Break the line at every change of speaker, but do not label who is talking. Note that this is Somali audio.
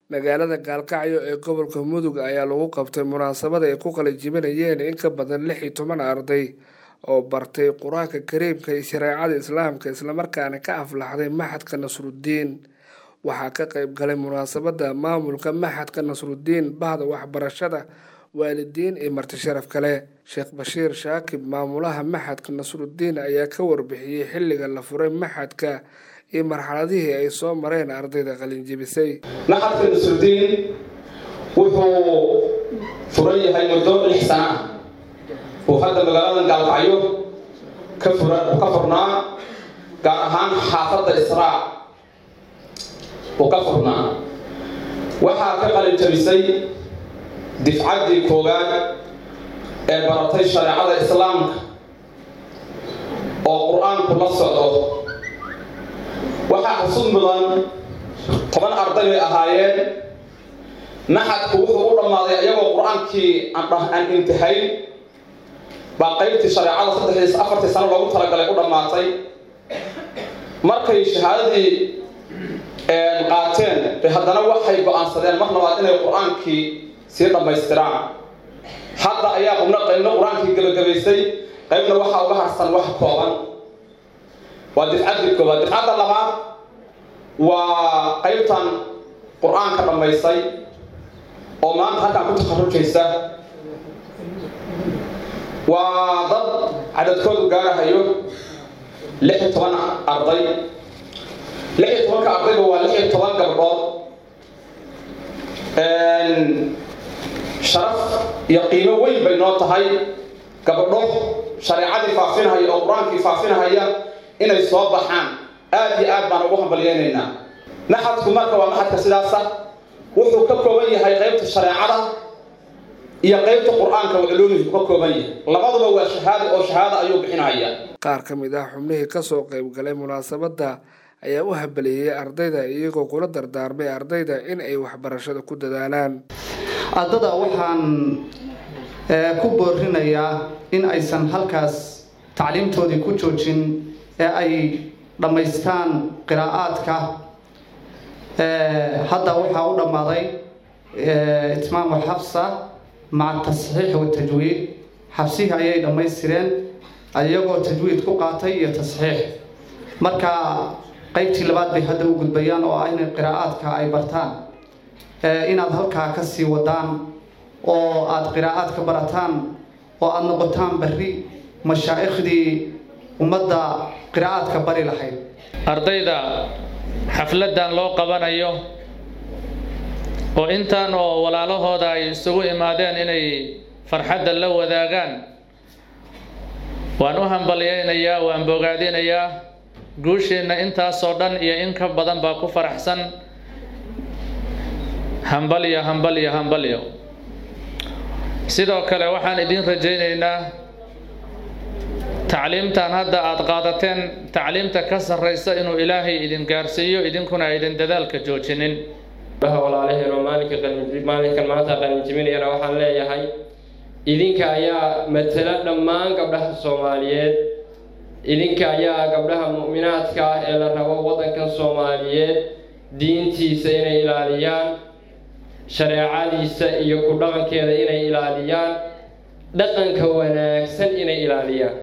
magaalada gaalkacyo ee gobolka mudug ayaa lagu qabtay munaasabad ay ku qalijibinayeen in ka badan lix iyo toban arday oo bartay qur-aanka kariimka iyo shareecada islaamka islamarkaana ka aflaxday maxadka nasrudiin waxaa ka qeyb galay munaasabada maamulka maxadka nasrudiin bahda waxbarashada waalidiin iyo marti sharaf kale sheekh bashiir shaakib maamulaha maxadka nasrudiin ayaa ka warbixiyey xilliga la furay maxadka iyo marxaladihii ay soo mareen ardayda qalinjibisay
maxadka nasrudiin wuxuu furan yahay muddo lix sana ah uu hadda magaalada gaalkacyo ka ka furnaa gaar ahaan xaafadda israac uu ka furnaa waxaa ka qalinjabisay difcaddii koowaad ee baratay shareecada islaamka oo qur-aanku la socdo waxaa xusud mudan toban arday bay ahaayeen maxadku wuxuu u dhammaaday iyagoo qur-aankii aan intihayn baa qaybtii shareecada saddexdiis afartii sano loogu talagalay u dhammaatay markay shahaadadii qaateen bay haddana waxay go-aansadeen mar labaad inay qur-aankii sii dhammaystiraan hadda ayaa qubno qaybna qur-aankii gebagabaysay qaybna waxaa uga harsan wax kooban waa difcaddii koobaad difcadda labaad waa qaybtan qur-aanka dhammaysay oo maanta halkaan ku takharujaysa waa dad cadadkoodu gaarahayo lix iyo toban arday lix iyo tobanka ardayba waa lix iyo toban gabdhood sharaf iyo qiimo weyn bay noo tahay gabdho shareecadii faafinahaya oo qur-aankii faafinahaya inay soo baxaan aada iyo aad baan ugu hambalyeynaynaa maxadku marka waa maxadka sidaasa wuxuu ka kooban yahay qaybta shareecada iyo qaybta qur-aanka culuumihi ka kooban yahay labaduba waa shahaada oo shahaada ayuu bixinaya
qaar ka mid ah xubnihii kasoo qeyb galay munaasabadda ayaa u habaleeyey ardayda iyagoo kula dardaarmay ardayda in ay waxbarashada ku dadaalaan
ardada waxaan ku boorinayaa in aysan halkaas tacliimtoodii ku joojin ee ay dhammaystaan qiraa'aadka hadda waxaa u dhammaaday itmaamu xabsa maca tasxiix watajwiid xabsihii ayay dhammaystireen iyagoo tajwiid ku qaatay iyo tasxiix marka qaybtii labaad bay hadda u gudbayaan oo ah in qiraa'aadka ay bartaan inaad halkaa ka sii wadaan oo aada qiraa'aad ka barataan oo aada noqotaan berri mashaaikhdii ummadda qiraa'aadka bari lahayd
ardayda xafladdan loo qabanayo oo intaan oo walaalahooda ay isugu imaadeen inay farxadda la wadaagaan waan u hambalyaynayaa waan bogaadinayaa guusheenna intaasoo dhan iyo in ka badan baa ku faraxsan hambalyo hambalyo hambalyo sidoo kale waxaan idiin rajaynaynaa tacliimtan hadda aada qaadateen tacliimta ka sarraysa inuu ilaahay idin gaarsiiyo idinkuna aydan dadaalka joojinin
walaalaheen oo maalinka maalinkan maanta qalinjibinayana waxaan leeyahay idinka ayaa matala dhammaan gabdhaha soomaaliyeed idinka ayaa gabdhaha mu'minaadka ah ee la rabo waddankan soomaaliyeed diintiisa inay ilaaliyaan shareecadiisa iyo ku dhaqankeeda inay ilaaliyaan dhaqanka wanaagsan inay ilaaliyaan